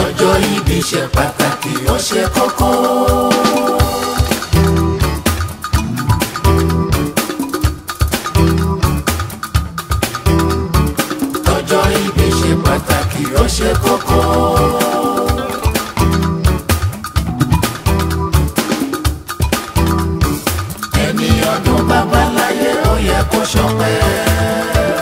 ọjọ́ ìbí ṣe pàtàkì ó ṣe kókó. ọjọ́ ìbí ṣe pàtàkì ó ṣe kókó. ẹni ọdún bàbá láyé ó yẹ kó ṣọpẹ́.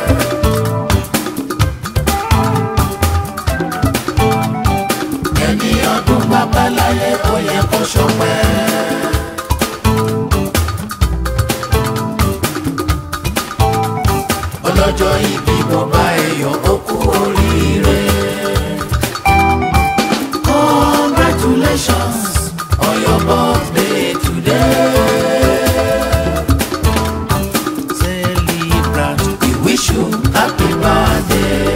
ẹni ọdún bàbá láyé ó yẹ kó ṣọpẹ́. ọlọ́jọ́ ìbí mo bá ẹyọ ó kú oríire. congratulations on your birthday today. celebrant we wish you happy birthday.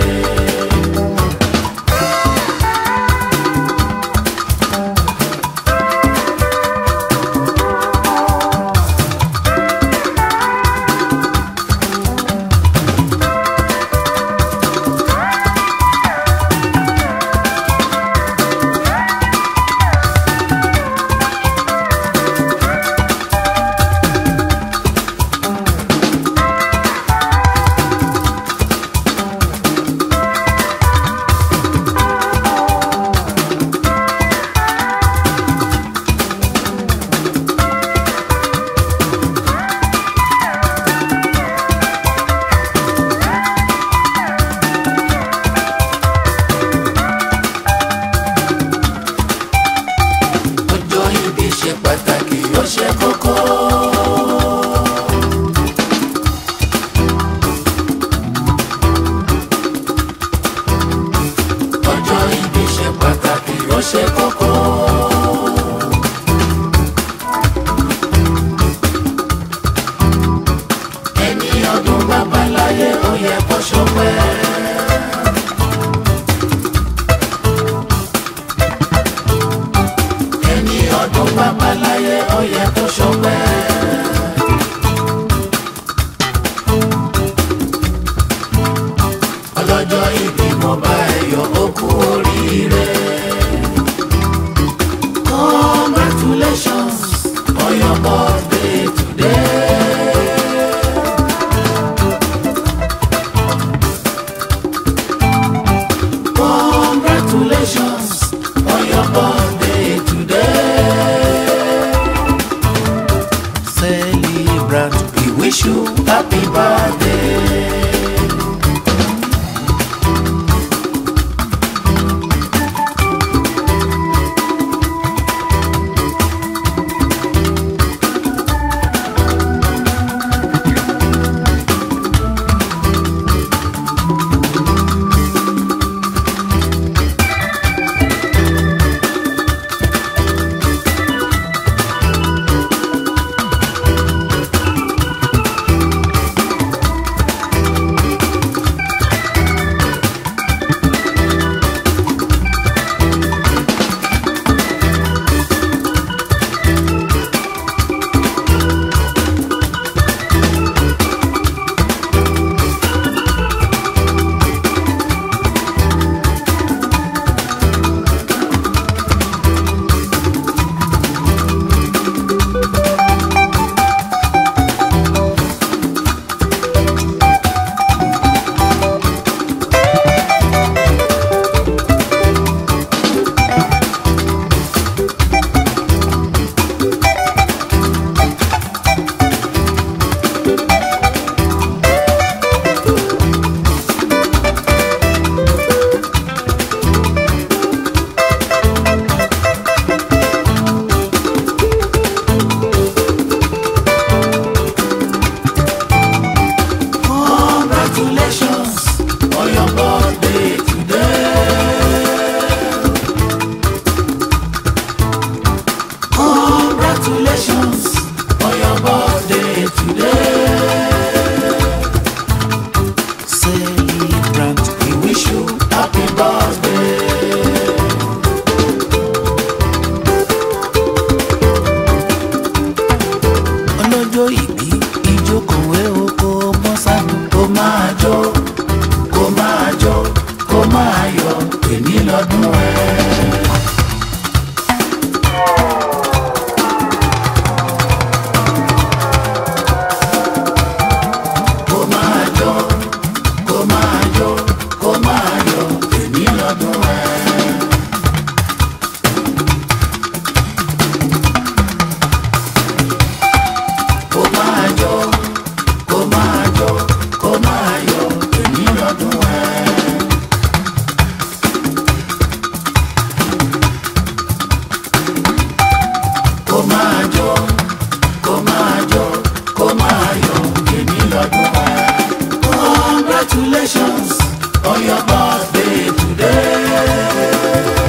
Congratulations on your birthday today.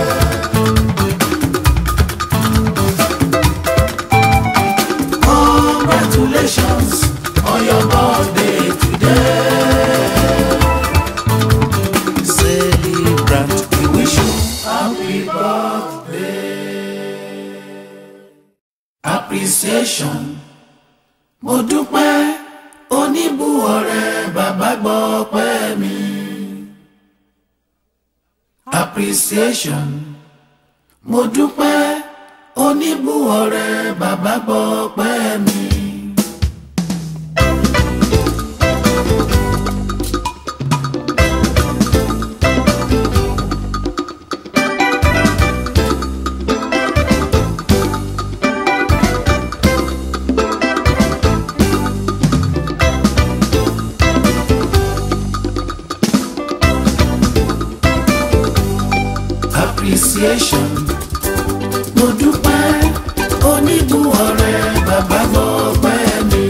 Congratulations on your birthday today. Celebrant, we wish you happy birthday. Appreciation. Mo dúpẹ́ oníbù ọ̀rẹ́ bàbá gbọ́ pẹ́ mi. Appreciation. Mo dúpẹ́ oníbù ọ̀rẹ́ bàbá gbọ́ pẹ́ mi. appreciation. Mo dúpẹ́ oníbù ọ̀rẹ́ bàbá gbọ́ pẹ́ mi.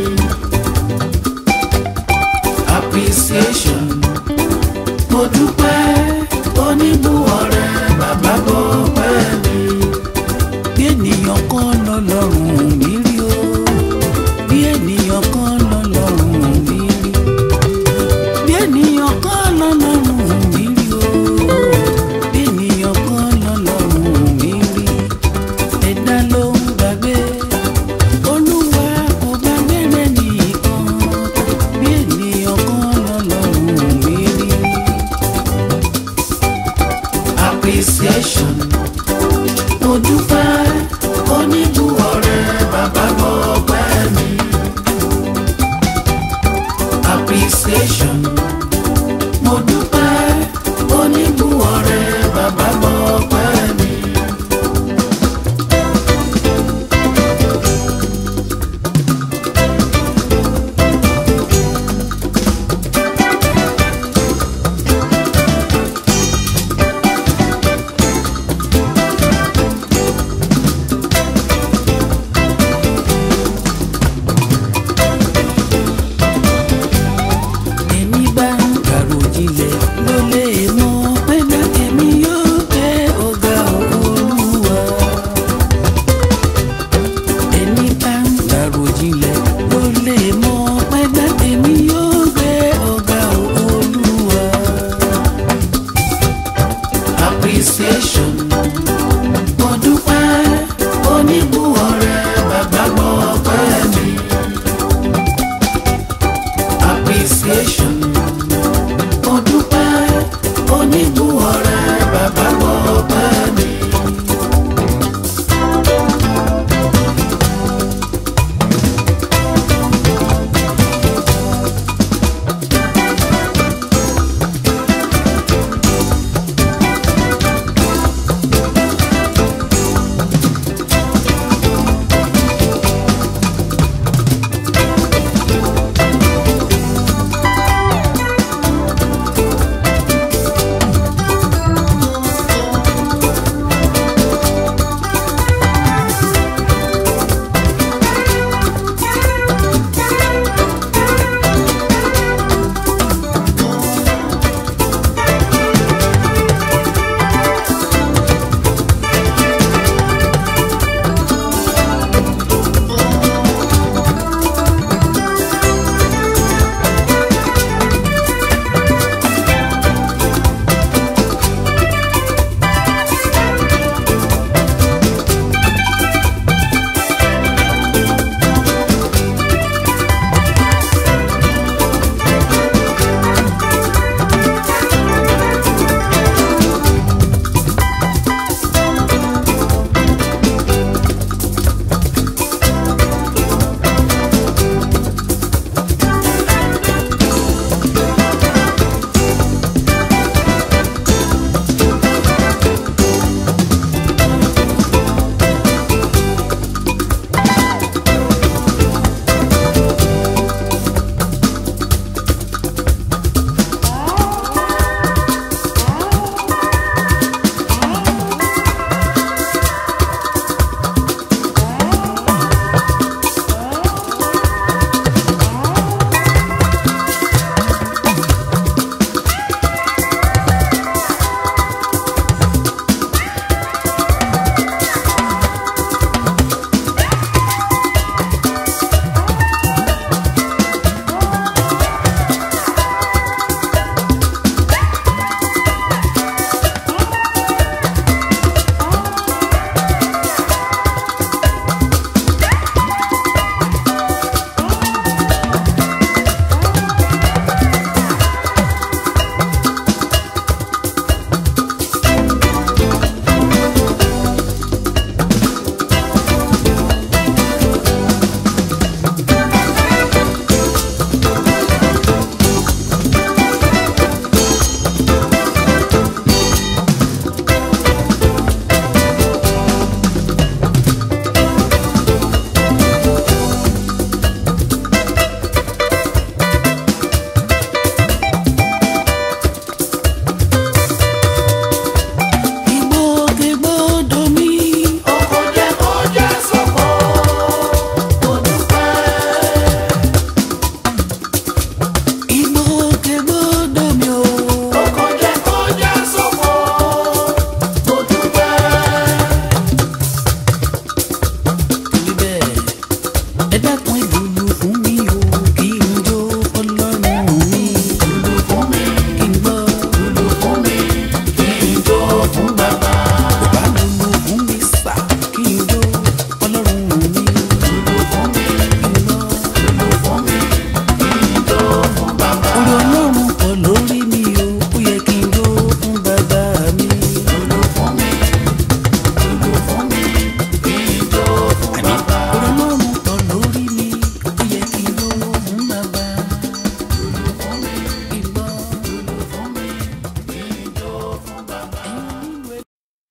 Appreciation. Mo dúpẹ́ oníbù ọ̀rẹ́ bàbá gbọ́ pẹ́ mi. Bí ènìyàn kan lọ́lọ́run mi rí o. Bí ènìyàn kan lọ́lọ́run mi rí. Bí ènìyàn kan lọ́lọ́run mi rí o bí ènìyàn kan lọ́lọ́run mi rí ẹ̀dá ló ń gbàgbé olúwa kò gbàgbé rẹ̀ nìkan bí ènìyàn kan lọ́lọ́run mi rí. appreciation mo dúpẹ́ oníbù ọ̀rẹ́ bàbá gbọ́ pẹ́ mi. appreciation mo dúpẹ́ oníbù ọ̀rẹ́ bàbá gbọ́ pẹ́ mi. ẹni bá ń kàrò jinlẹ̀ ló lè mọ pé dákẹ́mi yóò gbé ọ̀gá olúwa. ẹni bá ń kàrò jinlẹ̀ ló lè mọ pé dákẹ́mi yóò gbé ọ̀gá olúwa. appreciation mo dúpẹ́ oníbù ọ̀rẹ́ bàbá gbọ́ pẹ́ mi appreciation. Mo dúpẹ́ oníbù ọ̀rẹ́ bàbá gbọ́ pẹ́ mi.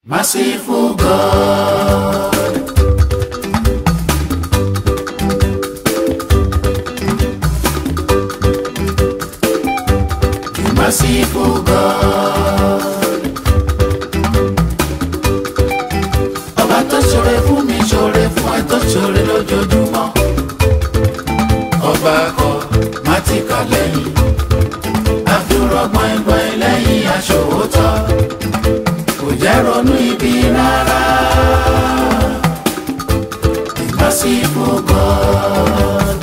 Merciful God. The merciful God. Ọba tó ṣoore fún mi ṣoore fún ẹ tó ṣoore lójoojúmọ́. Ọba kọ má ti kà lẹ́yìn. Àdúrà gbọ̀ngbọ̀n lẹ́yìn aṣòwòtọ́. Kò jẹ́ ronú ibi rárá. The merciful God.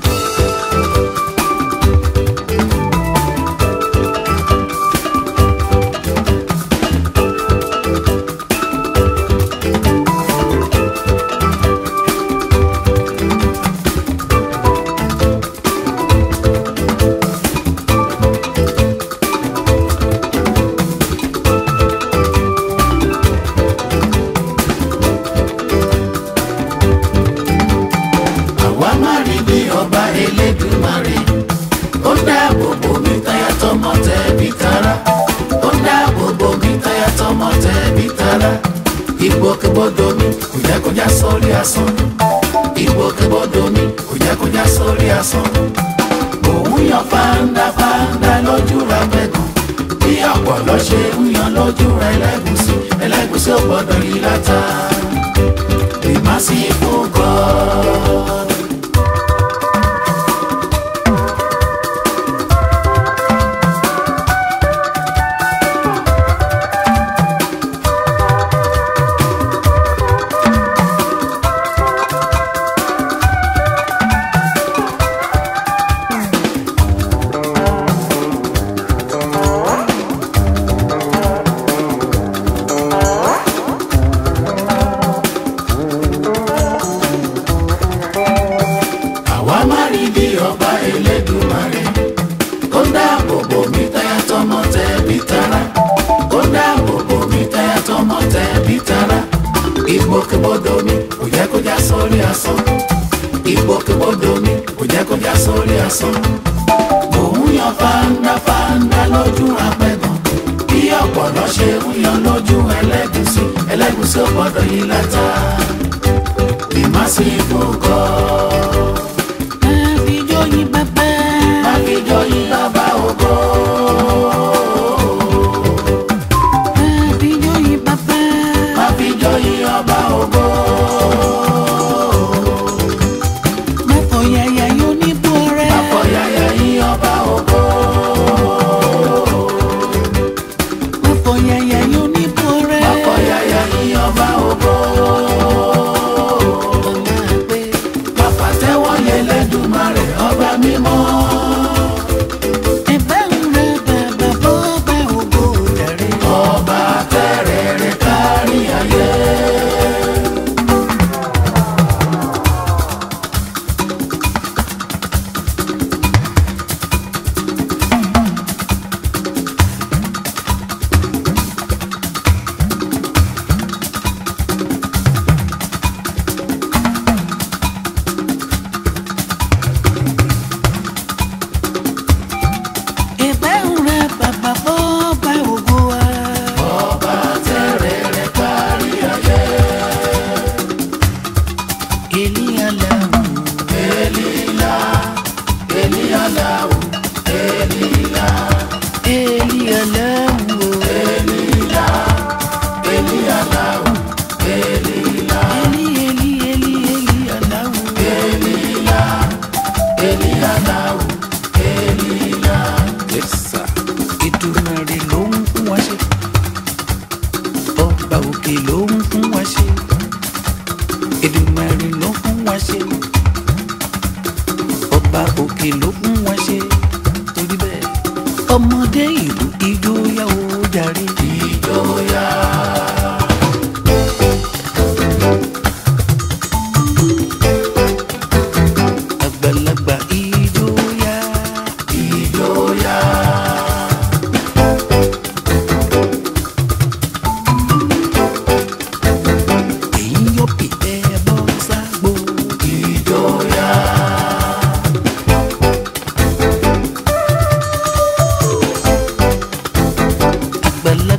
àwa má rí bí ọba elédùmarè ó dáàbò bò mí táyà tọmọ tẹbí tará ó dáàbò bò mí táyà tọmọ tẹbí tará ìgbòkègbodò mi kò jẹ́ kó já sórí asán ìgbòkègbodò mi kò jẹ́ kó já sórí asán òun yan fáńdá fáńdá lójú ra gbẹ̀gàn bí ọ̀pọ̀lọ́ ṣe ń yan lójú ra ẹlẹ́gùsí ẹlẹ́gùsí ò gbọ́dọ̀ yí látà the merciful God. àwa má rí bí ọba elédùmarè ó dáàbò bò mí táyà tọmọ tẹbí tará ó dáàbò bò mí táyà tọmọ tẹbí tará ìgbòkègbodò mi kò jẹ́ kó já sórí asán ìgbòkègbodò mi kò jẹ́ kó já sórí asán òun yan fáńdá fáńdá lójú apẹ̀gàn bí ọ̀pọ̀lọ́ ṣe ń yan lójú ẹlẹ́gùsí ẹlẹ́gùsí ò gbọ́dọ̀ yí látà the merciful God. Àfijóyin bàbá. Àfijóyin bàbá ògo. Àfijóyin bàbá. Àfijóyin ọba ògo. Máfọ̀yàyà yóò ní bú ọrẹ́. Àfọ̀yàyà yín ọba ògo. Máfọ̀yàyà yóò ní bú ọrẹ́. Àfọ̀yàyà yín ọba ògo. Ọlá pé Bàbá tẹ́wọ́ yẹ lẹ́dùnmarè ọba mímọ́. ẹ̀bá ń ra bàbá bọ́ bá ògo dàrí. Ọba tẹ́rẹ̀ẹ́rẹ́ kárí ayé. Ẹ̀bá ń ra bàbá bọ́ bá ògo wa. Ọba tẹ́rẹ̀ẹ́rẹ́ kárí ayé. Èlíyàláwù. Elila, Elialahu, Elila, Èlíyàláwù. Elila, Elialahu, Elila, Èlí èlí èlí Èlíyàláwù. Elila, Elialahu, Elila. Yes, sir. Èdùmàrè ló ń fún wa ṣe ọba òkè ló ń fún wa ṣe Èdùmàrè ló fún wa ṣe ọba òkè ló fún wa ṣe torí bẹ́ẹ̀ ọmọdé ìlú ijó yá o jàre Ìjọya, àgbàlagbà ijó yá ìjọya, èyí yóò pè é bọ́ ságbó ìjọya, àgbàlagbà.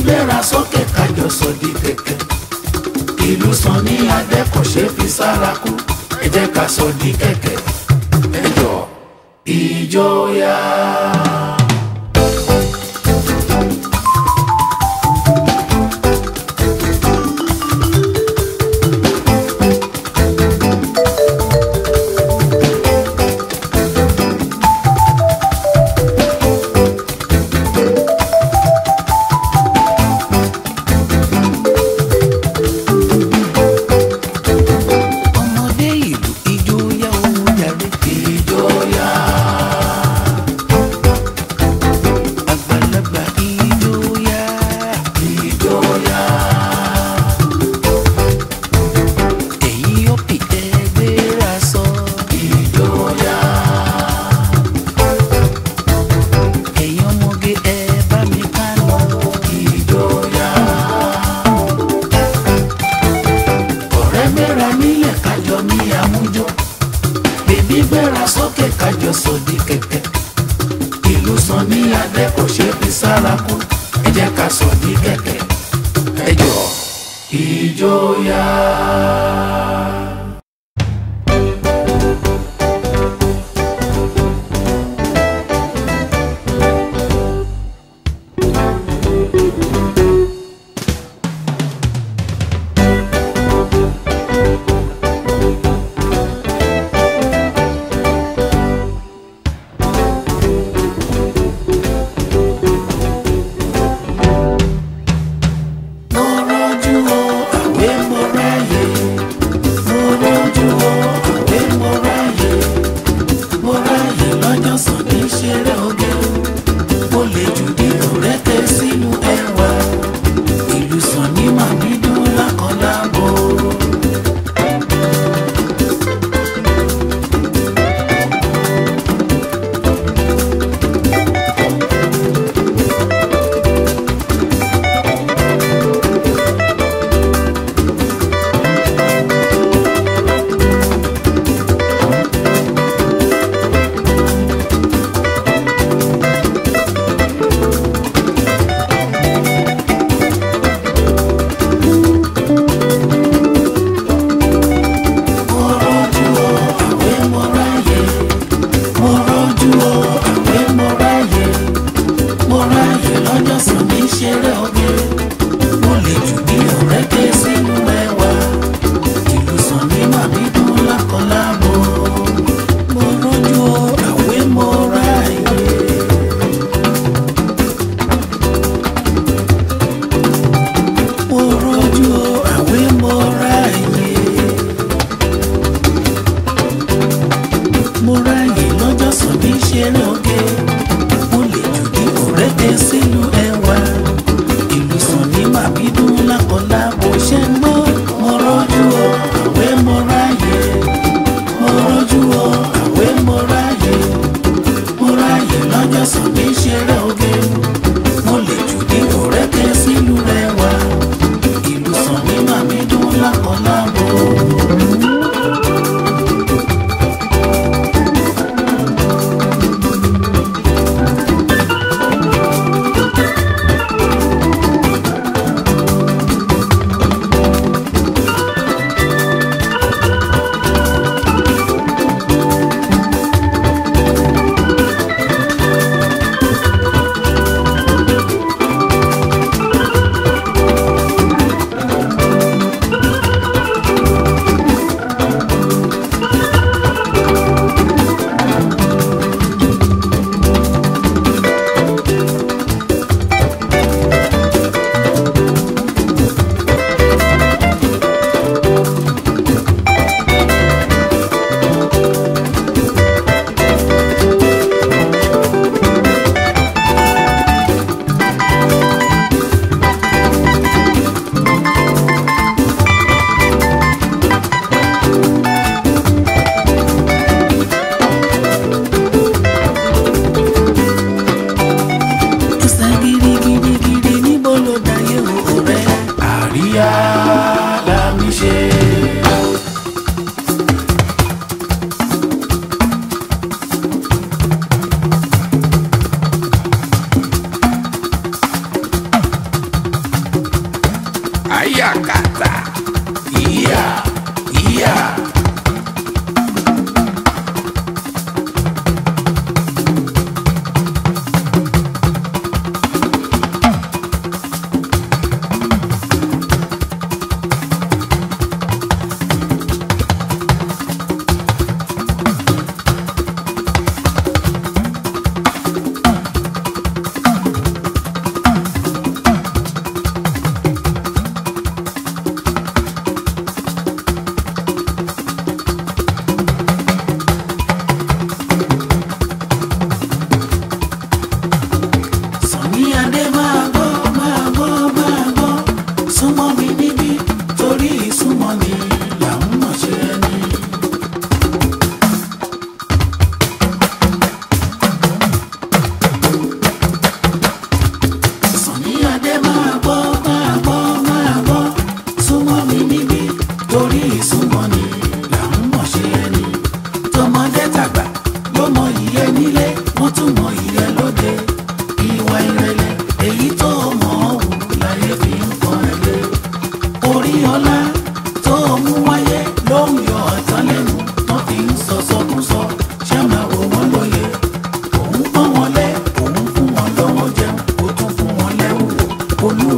gbéra sókè kájọ sọ di kẹ̀kẹ́ ìlú sàn ní adẹ́kọ̀ṣe fi sára kú ẹ jẹ́ ká sọ di kẹ̀kẹ́ ẹ jọ ìjọya. ọmọdé ìlú ijó yá owó jàre. ìjọya. àgbàlagbà ijó yá. ìjọya. ẹ̀yin ọ̀pì ẹgbẹ́ra sọ. ìjọya. ẹ̀yin ọmọge ẹ bá mi ká lọ. ìjọya. ọ̀rẹ́ gbéra nílẹ̀ kájọ ní àmújọ bèbí gbéra sókè kájọ sòdì kẹ̀kẹ́ ìlú sàn ní adé kò ṣe fi sára kú ẹ jẹ́ ká sòdì kẹ̀kẹ́ ẹ jọ ìjọya. mo rọ́jú o àwé mo ráyè mo rọ́jú o àwé mo ráyè mo ráyè lọ́jọ́ sànni ṣeré oge mo lè jù ní òrẹ́tẹ̀ sínú ẹwà ìlú sànni màmí dún lákọ̀ọ́lábọ̀. mo rọ́jú o àwé mo ráyè mo rọ́jú o àwé mo ráyè mo ráyè lọ́jọ́ sànni ṣeré oge mo lè jù bí ọ̀rẹ́ ké sínú ẹwà ìlú sànni màmí dún lákọ̀ọ́lábọ̀ mo rọ́jú o àwé mo ráyè. mo rọ́jú o àwé mo ráyè. mo ráyè lọ́jọ́ sàn ní ṣeré oge mo lè jù ní òrẹ́tẹ̀ sínú ẹwà ìlú sàn ní màbídún lákọ̀ọ́lá bó ṣe ń mọ́ mo rọ́jú o àwé mo ráyè mo rọ́jú o àwé mo ráyè mo ráyè lọ́jọ́ sàn ní ṣeré oge mo lè jù ní òrẹ́tẹ̀ sínú ẹwà ìlú sàn ní màbídún lákọ̀ọ́lá bó.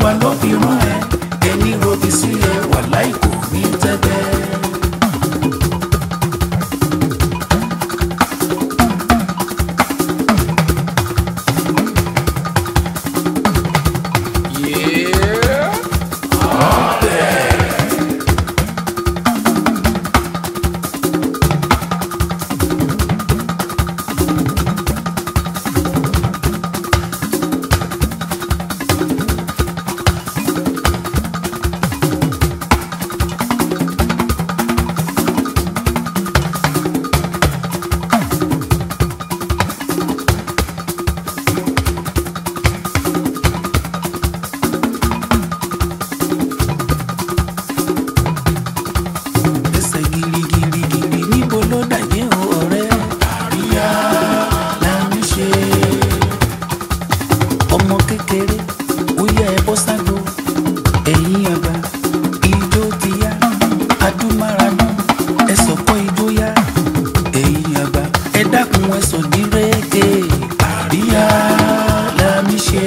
olúwa ló fi rán ẹ ẹni robi sí ẹ wà láìkò ní tẹ́tẹ́. ẹsẹ̀ girigirigiri níbo ló dàjẹ́ o ọ̀rẹ́ àríyá la ń ṣe. ọmọ kékeré ó yẹ ẹ bọ́ ságbo ẹ̀yìn àgbà ijó ti yá adúmáradán ẹ sọ̀kọ́ ijó yá ẹ̀yìn àgbà ẹ dákun ẹ sọ̀ ní rẹ́gẹ́ àríyá la ń ṣe.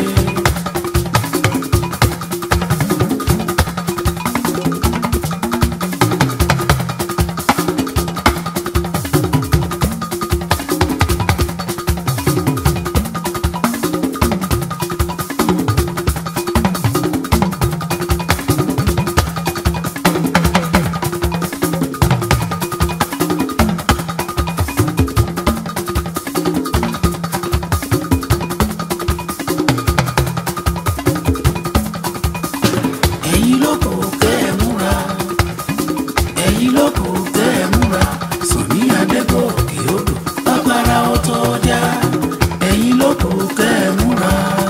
ẹ̀yin ló kù kẹ́ ẹ múra ẹ̀yin ló kù kẹ́ ẹ múra Sunny Adégòkè odò lágbára ọtọ́ ọjà ẹ̀yin ló kù kẹ́ ẹ múra.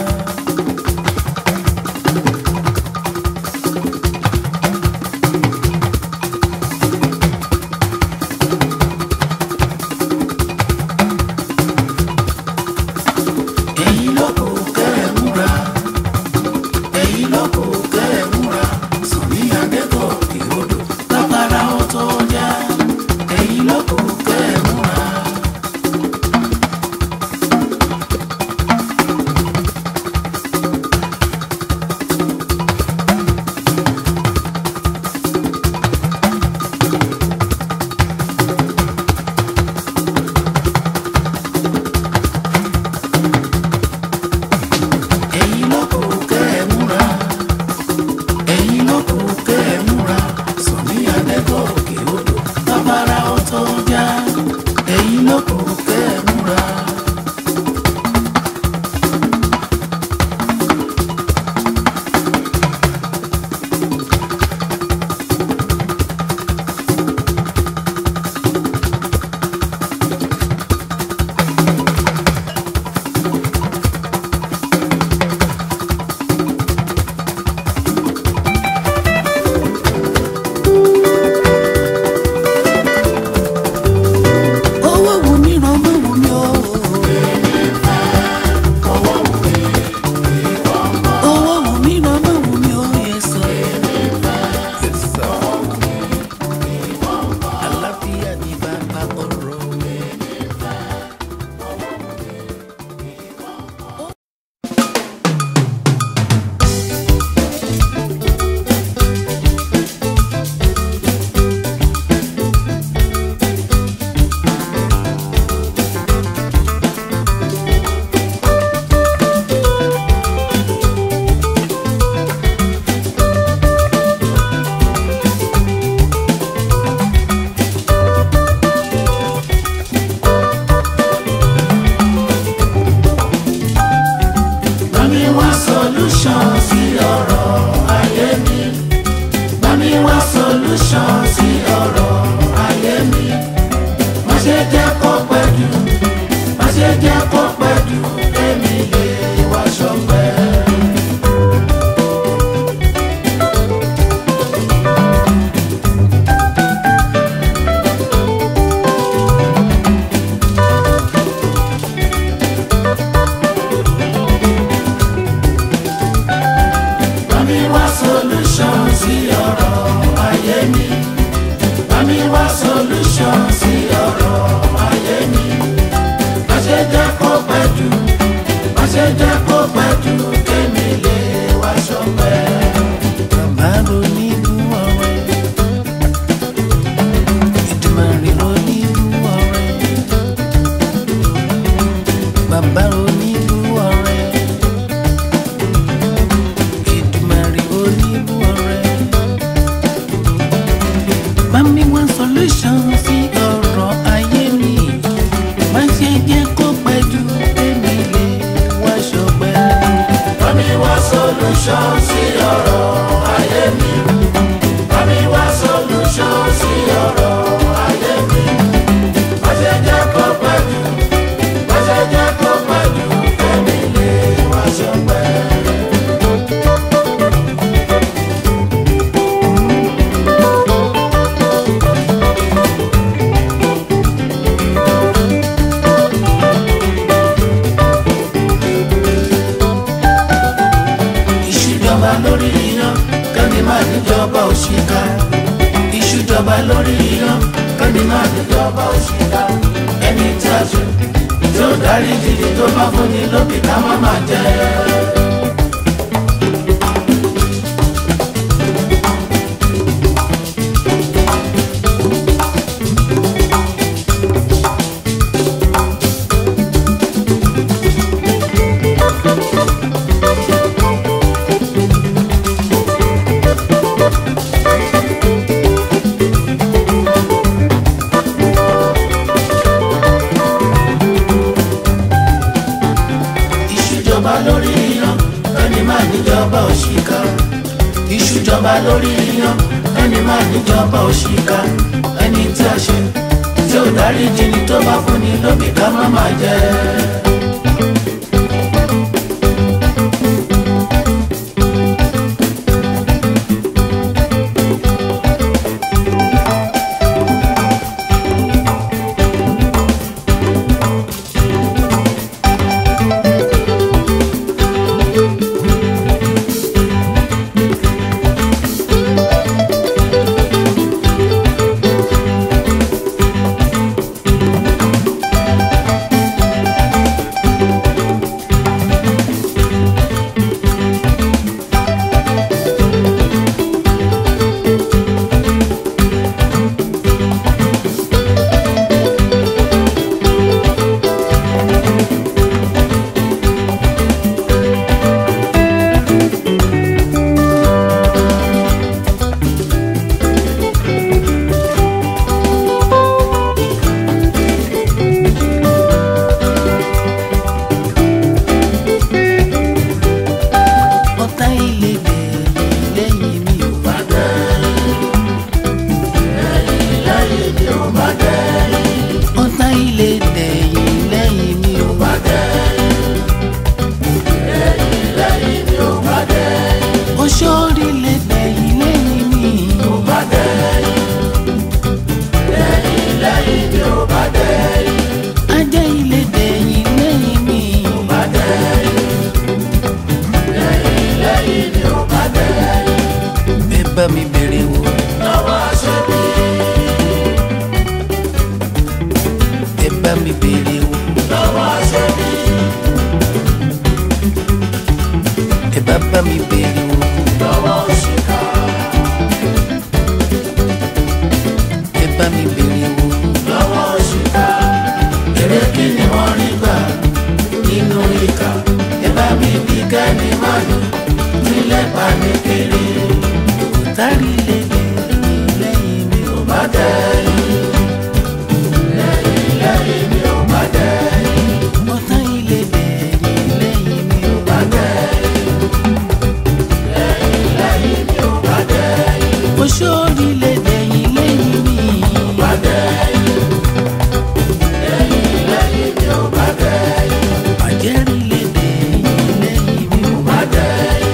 ẹ̀yin ló kù kẹ́ ẹ múra ẹ̀yin ló kù kẹ́ ẹ múra Sunny Adégòkè odò lágbára ọtọ́ ọjà ẹ̀yin ló kù kẹ́ ẹ múra. ẹ̀yin ló kù kẹ́ ẹ múra ẹ̀yin ló kù kẹ́ ẹ múra Sunny Adégòkè odò lábára ọtọ́ ọjà ẹ̀yin ló kù kẹ́ ẹ múra. owó wù mí ràn mọ́ wù mí o. owó wù mí ràn mọ́ wù mí o yẹ sọ. àlàáfíà ní bàbá ọ̀rọ̀. Bámi wá solution sí ọ̀rọ̀ ayé mi. Bámi wá solution sí ọ̀rọ̀ ayé mi. Má ṣe jẹ́ kó pẹ́ jù, má ṣe jẹ́ kó pẹ́ jù, èmi lè wá ṣọpẹ́. Bámi wá solution sí ọ̀rọ̀ ayé mi. Bámi wá solution sí ọ̀rọ̀ ayé mi. Má ṣe jẹ́ kó pẹ́ jù, má ṣe jẹ́ kó pẹ́ jù, kémi lè wá ṣọpẹ́. bàbá ronírú ọrẹ Èdùmàrè ronírú ọrẹ bàbá ronírú ọrẹ Èdùmàrè ronírú ọrẹ bá mi wá solution sí ọ̀rọ̀ ayé mi má ṣe jẹ́ kó pẹ́ jù èmi lè wá ṣọpẹ́. Bá mi wá solution sí ọ̀rọ̀ ayé mi. Bá mi wá solution sí ọ̀rọ̀ ayé mi. Má ṣe jẹ́ kó pẹ́ jù, má ṣe jẹ́ kó pẹ́ jù, kẹ́mi lè wá ṣọpẹ́. ìṣújọba lórí iyan kẹ́ni máa níjọba òṣìkà ìṣújọba lórí iyan kẹ́ni máa níjọba òṣìkà ẹni tí a ṣe tí ó darí jìnnì tó bá fúnni lóbi ká má máa jẹ. ìṣújọba lórí iyan kẹ́ni máa níjọba òṣìkà ìṣújọba lórí iyan kẹ́ni máa níjọba òṣìkà ẹni tí a ṣe tí ó darí jìnnì tó bá fúnni lóbi ká má máa jẹ. ọ̀tá ilé bẹ̀rẹ̀ lẹ́yìn mi ò bá ọ̀tá ilé dẹ̀yìn lẹ́yìn mi ò bá oṣorí lè dẹ̀yìn lẹ́yìn mi ò bá ajá ilé dẹ̀yìn lẹ́yìn mi ò bá ẹ bá mi bèrè wò lọ́wọ́ aṣẹ́bí ẹ bá mi bèrè wò lọ́wọ́ aṣẹ́bí ẹ bá bá mi bèrè wò lọ́wọ́ òṣìkà ẹ bá mi bèrè wò lọ́wọ́ òṣìkà èrè kí ni wọ́n rí gbà nínú ìkà ẹ bá mi bí kẹ́ni má lò nílẹ̀ pa ní kiri ọ̀tá ilé dẹ̀yìn lẹ́yìn mi ò bá bá dẹ́yìn lẹ́yìn lẹ́yìn mi ò bá dẹ́yìn ọ̀tá ilé dẹ̀yìn lẹ́yìn mi ò bá bá dẹ́yìn lẹ́yìn lẹ́yìn mi ò bá dẹ́yìn oṣorí lè dẹ̀yìn lẹ́yìn mi bá dẹ́yìn lẹ́yìn lẹ́yìn mi ò bá dẹ́yìn àjẹ́rí lè dẹ̀yìn lẹ́yìn mi ò bá bá dẹ́yìn.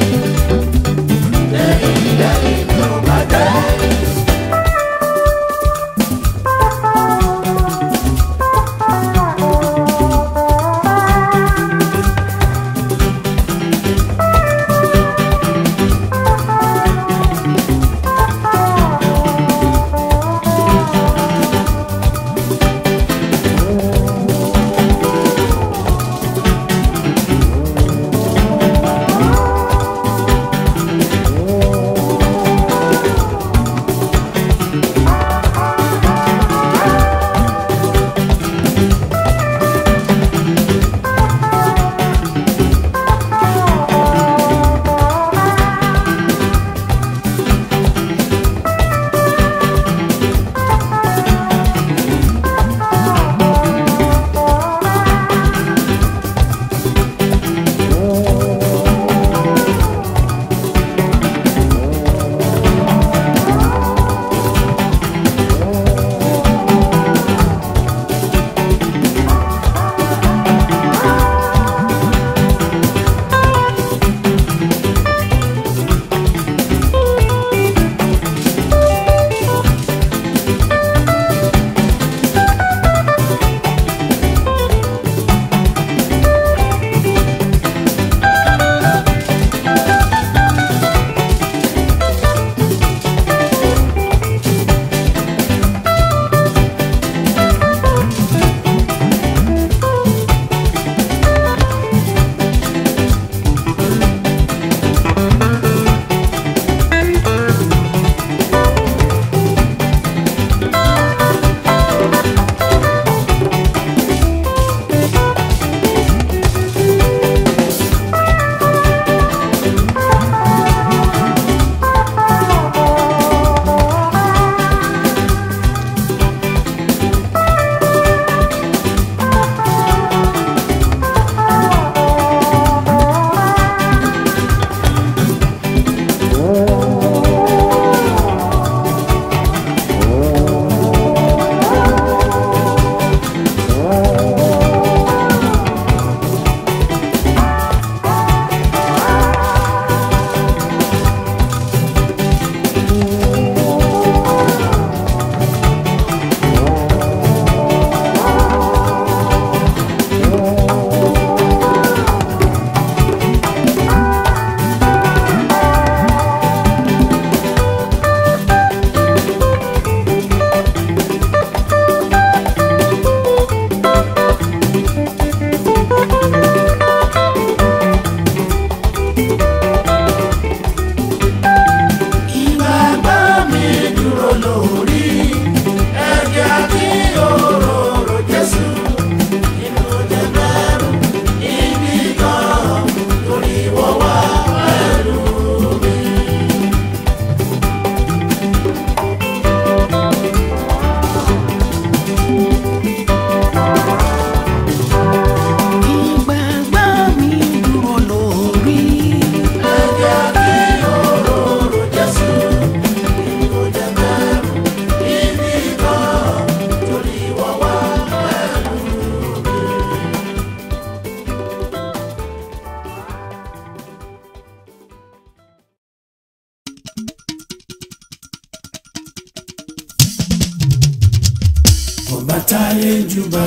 ọba táyé júbà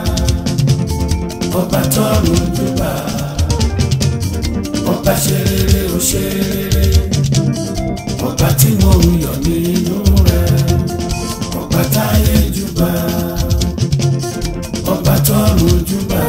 ọba tọ́run júbà ọba ṣe rere ó ṣe rere ọba tí mo ń yọ̀ nínú rẹ̀ ọba táyé júbà ọba tọ́run júbà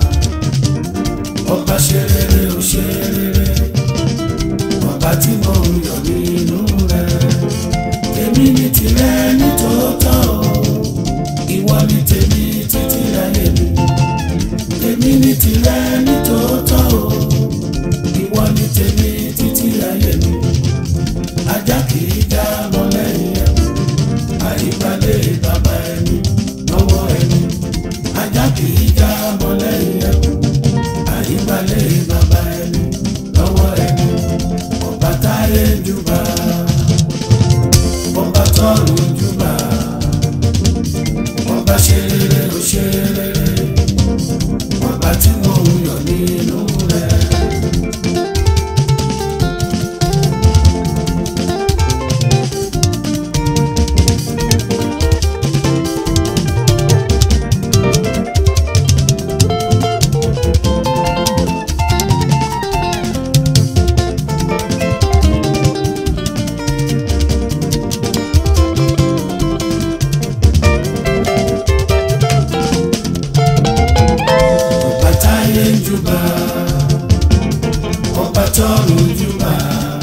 ọba ṣe rere ó ṣe rere ọba tí mo ń yọ̀ nínú rẹ̀ èmi ní tirẹ̀ ní tòótọ́ o ìwọ ní tèmi títí ayé mi èmi ní tirẹ̀ ní tòótọ́ o ìwọ ní tèmi títí ayé mi ajá kì í já mọ́ lẹ́yìn ẹ̀ àyíbalẹ̀ bàbá ẹni lọ́wọ́ ẹni ajá kì í já mọ́ lẹ́yìn ẹ̀ àyíbalẹ̀ bàbá ẹni lọ́wọ́ ẹni ọba táyé júbà ọba tọ́run júbà ọba ṣe rere ó ṣe rere ọba tí mo ń yọ̀ nínú rẹ̀. ọba táyé ń júbà ọba tọ́run júbà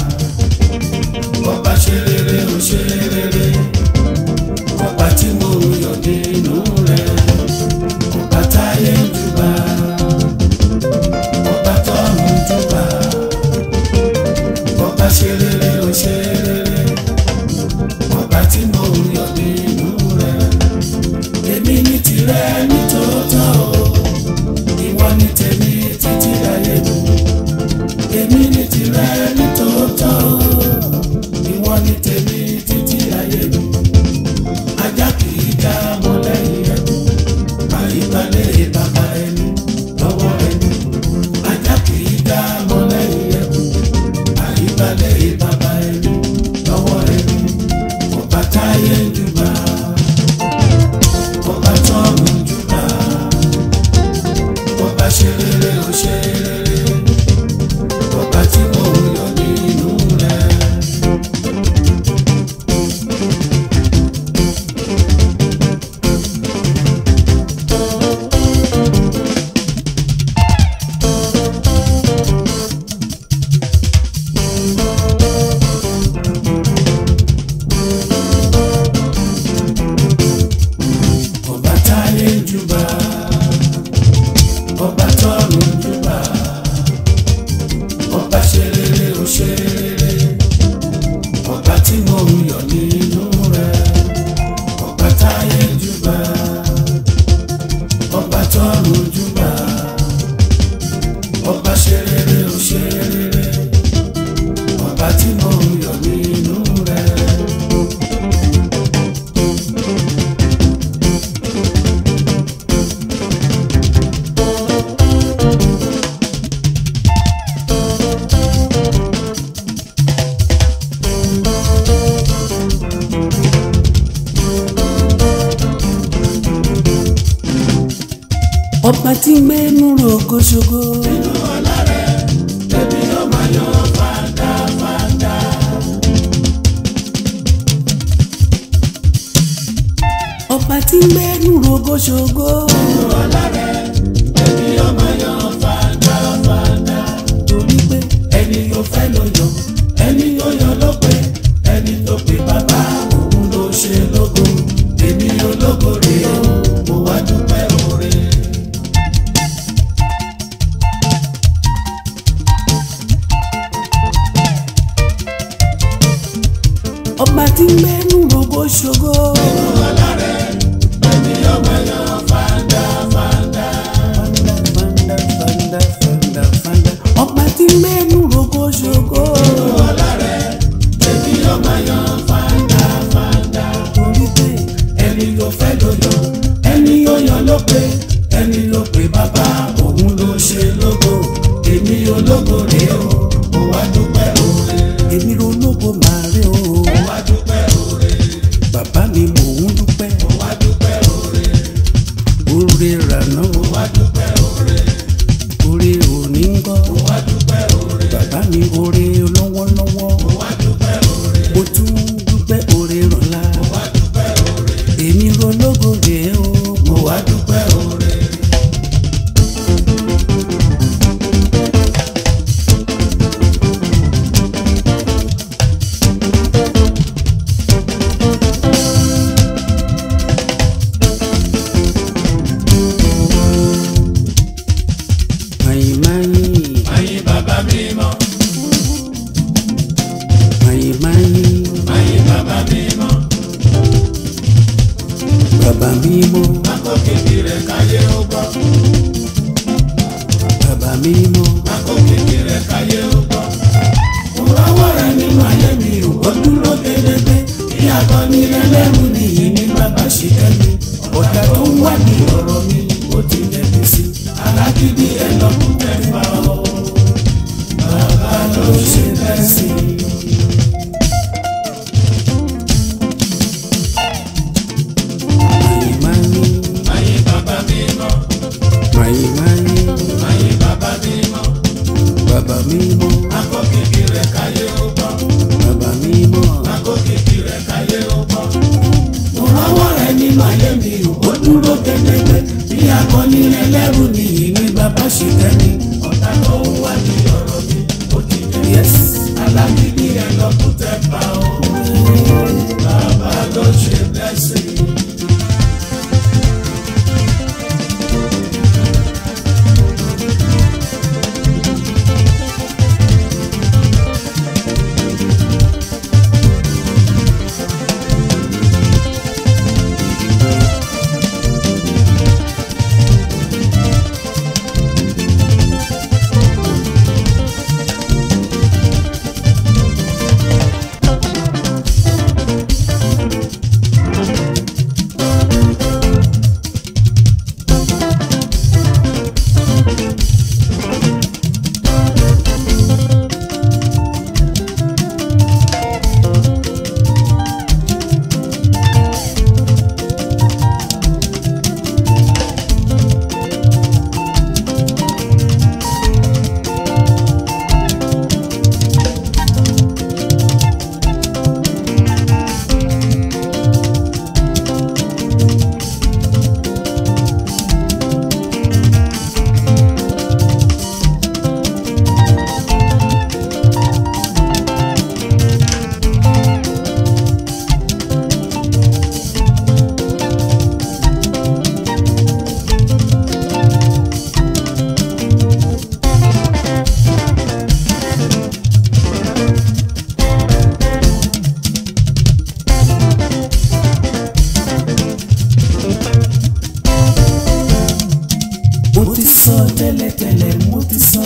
ọba ṣe rere ó ṣe rere ọba tí mo ń yọ̀ nínú rẹ̀ ọba táyé ń júbà ọba tọ́run júbà ọba ṣe rere ó ṣe rere ọba tí mo ń yọ̀ nínú rẹ̀ èmi ní tirẹ̀ ní tòótọ́ o ìwọ ní tèmi títí ayé mi èmi ní tirẹ̀ ní tòótọ́ ìwọ ní tèmi títí ayé mi ajá kì í já mọ́ lẹ́yìn ẹni àyíbalẹ̀ bàbá ẹni lọ́wọ́ ẹni ajá kì í já mọ́ lẹ́yìn ẹni àyíbalẹ̀ bàbá ẹni lọ́wọ́ ẹni ọba táyé ń júbà ọba tọ́run júbà ọba ṣe rere ó ṣe rere ọba tí mo ń yọ̀ nínú rẹ̀. ọba táyé ń júbà ọba tọ́run júbà ọba ṣe rere ó ṣe rere ọba tí mo ń yọ̀ nínú rẹ̀ ọba táyé ń júbà ọba tọ́run júbà ọba ṣe rere ó ṣe rere ọba tí mo ń yọ̀ nínú rẹ̀. ọba tí ń gbé núrò kóṣogó. ọba tí ń gbé núrò kóṣogó. torí pé ẹni yóò fẹ́ ló yọ ẹni yóò yọ ló pé ẹni tó pé bàbá òun ló ṣe lógo èmi ológo rèé o mo wá dúpẹ́ oore. ọba tí ń gbé núrò kóṣogó. Fanda, fanda, fanda, fanda. ọba tí ń gbé núrò kóṣogó. torí pé ẹni yóò fẹ́ ló yọ ẹni yóò yọ ló pé ẹni ló pé bàbá òun ló ṣe lógo èmi ológo rèé o mo wá dúpẹ́ oore. èmi ronúkọ màá rí o. mo wá dúpẹ́ oore. bàbá mi mò ń dúpẹ́. mo wá dúpẹ́ oore. mi oore lọ́wọ́lọ́wọ́ mo tún dúpẹ́ oore rọ̀la èmi rológo rèé o mo wá dúpẹ́ oore. mayin mayin Ayé bàbá mímọ́, mayin mayin ayé bàbá mímọ́, bàbá mímọ́ akọ kékeré káyé ó gbọ́, bàbá mímọ́ akọ kékeré káyé ó gbọ́. Mo rọ́wọ́ rẹ̀ nínú ayé mi ò ó dúró gédégbé. Bí akọni lẹ́lẹ́rù nìyí ní bàbá ṣe kẹ́mi. Ọ̀tá tó ń wá ní ọ̀rọ̀ mi ó ti lẹ́bi sí. Alágídí ẹ̀ lọ́kùn mẹ́fà o. Bàbá ló ṣe bẹ́ẹ̀ sí i. mayin mayin Ayé bàbá mímọ́, mayin mayin ayé bàbá mímọ́, bàbá mímọ́ akọ kékeré káyé ó gbọ́. bàbá mímọ́ Akọ kékeré káyé ó gbọ́. Mo rọ́wọ́ rẹ̀ nínú ayé mi ò ó dúró gédégbé. Bí akọni ẹlẹ́rù nìyí ní bàbá ṣe kẹ́mi. Ọ̀tá tó ń wá ní ọ̀rọ̀ mi ó ti dé. yes Alágídí ẹ̀ lọ́kùn tẹ́ pa ó. Bàbá ló ṣe blessing. mo ti sọ tẹ́lẹ̀tẹ́lẹ̀ mo ti sọ.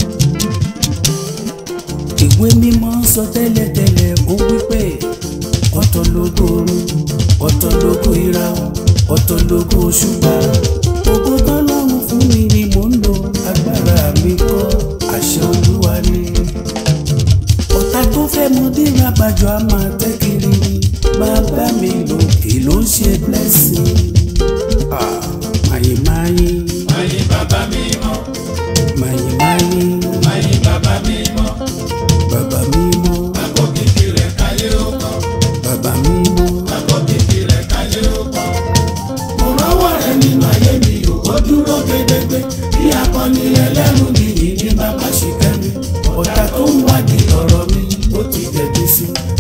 ìwé mímọ́ sọ tẹ́lẹ̀tẹ́lẹ̀ ó wípé ọ̀tọ̀ lógo oòrùn ọ̀tọ̀ lógo ìràwọ̀ ọ̀tọ̀ lógo òṣùpá. ògo tọ́lọ́run fún mi ni mò ń lò agbára mi kọ́ àṣẹ olúwa ni. ọ̀tá tó fẹ́ mú dínà bàjọ́ a máa tẹ́ kiri ni bàbá mi lòkè ló ń ṣe blessing. Ah, mayin mayin Ayé bàbá mímọ́, mayin mayin ayé bàbá mímọ́, bàbá mímọ́ akọ kékeré káyé ó gbọ́. bàbá mímọ́ Akọ kékeré káyé ó gbọ́. Mo rọ́wọ́ rẹ̀ nínú ayé mi ò ó dúró gédégbé. Bí akọni ẹlẹ́rù nìyí ní bàbá ṣe kẹ́mi. Ọ̀tá tó ń wádìí ọ̀rọ̀ mi ó ti dẹ̀bi sí.